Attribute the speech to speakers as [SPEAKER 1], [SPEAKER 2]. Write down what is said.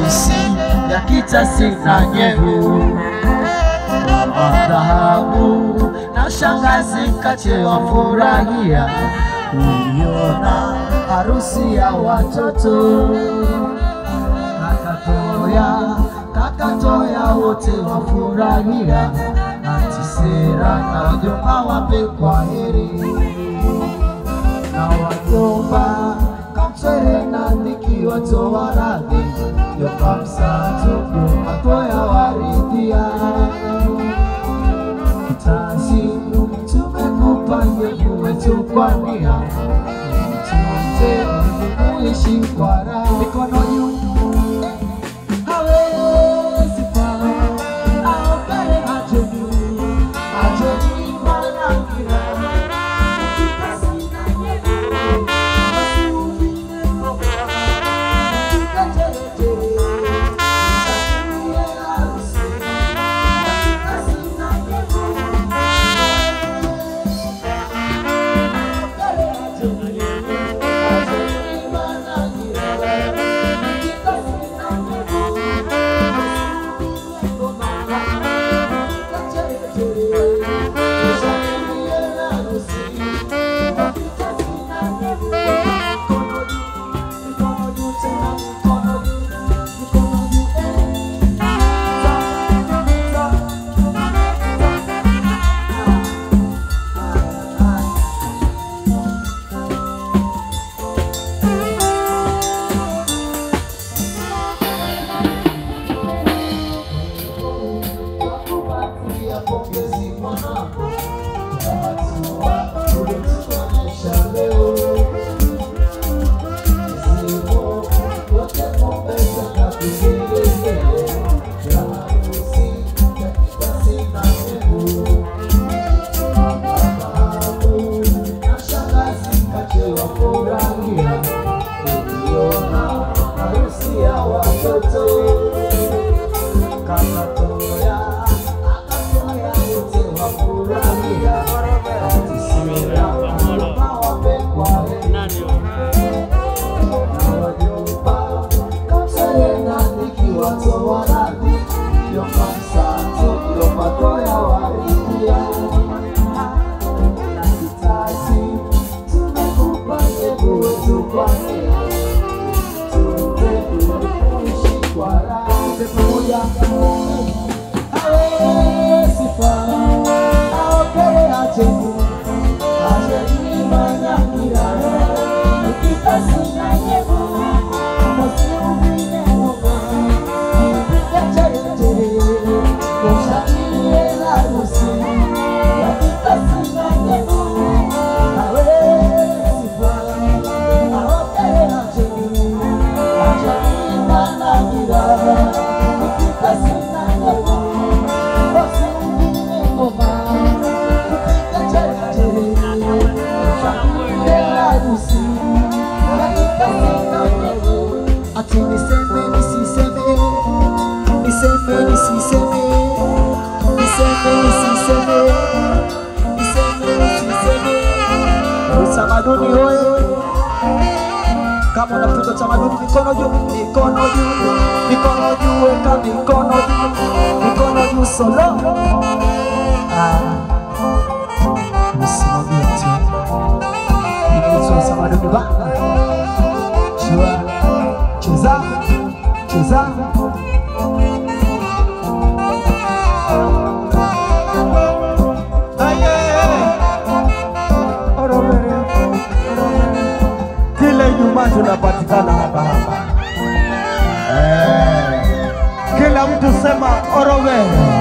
[SPEAKER 1] harusi ya kitasi na nyevu dhahabu na shangazi kache wafurahia kuiona harusi ya watoto kakatoya kakatoya wote wafurahia antisera na wajomba wape kwa heri na wajomba kamsere na ndiki watoa radhi jomba msatu jomba toya waridhia kitasi tumekupa nyevu wetu kwa nia tuote kuishi kwa raha mikono juu hawezi paa au mbele hajeni hajeni manangira Ati niseme nisiseme, niseme nisiseme, niseme nisiseme, niseme nisiseme. Utamaduni hoye! Kama unapiga utamaduni, mikono juu, mikono juu, mikono juu, weka mikono juu, mikono juu, solo. Ah, nisimamie tu. Inaitwa utamaduni bana. Chua, cheza, cheza.
[SPEAKER 2] Kila Ijumaa tunapatikana hapa hapa. Eh, Kila mtu sema Orowere.